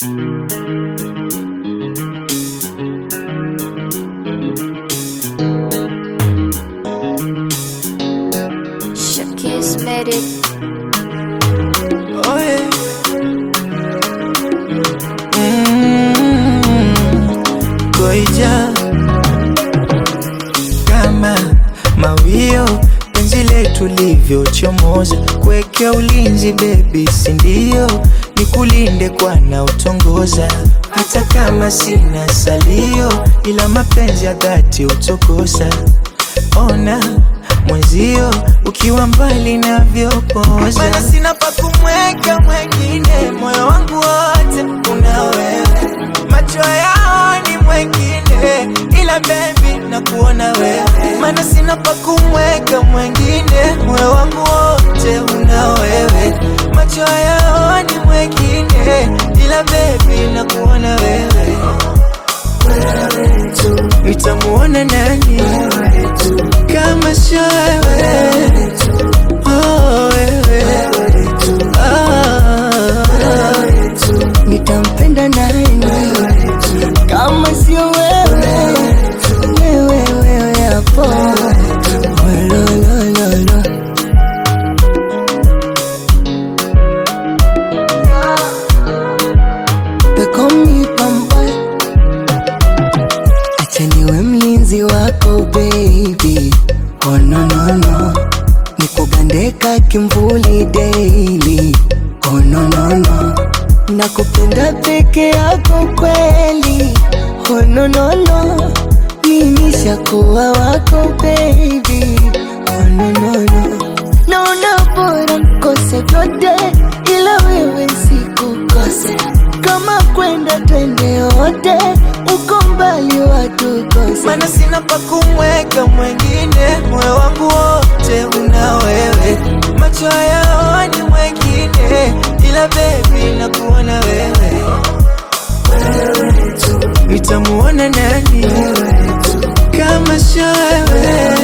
Shakis made it. Oh yeah. Mm, Goija kama mawio penzi letu livyochomoza kuwekea ulinzi bebi, sindio? Nikulinde kwa na utongoza hata kama sina salio, ila mapenzi ya dhati utokosa. Ona mwenzio ukiwa mbali navyopoza, mana sina pa kumweka mwengine, moyo wangu wote una wewe, macho yao ni mwengine, ila baby nakuona wewe, mana sina pa kumweka mwengine, moyo wangu wote una wewe, macho yao ni mwengine, ila baby nakuona wewe nitamuona nani kama sio wewe? Oh, wewe. Ah, nitampenda nani kama sio wewe wewe wewe hapo Ololololo. They call me Pamboy. Acha niwe mlinzi wako baby oh, no, no, no. nikugandeka kimvuli daily oh, no, no, no. nakupenda peke yako kweli oh, no, no, no. nimishakuwa wako baby oh, no, no, no. naona bora nkose vyote ila wewe sikukose kama kwenda twende wote uko mbali watukose mana sina pa kumweka mwengine, moyo wangu wote una wewe, macho yao ni mwengine, ila baby nakuona wewe, nitamuona nani kama sio wewe?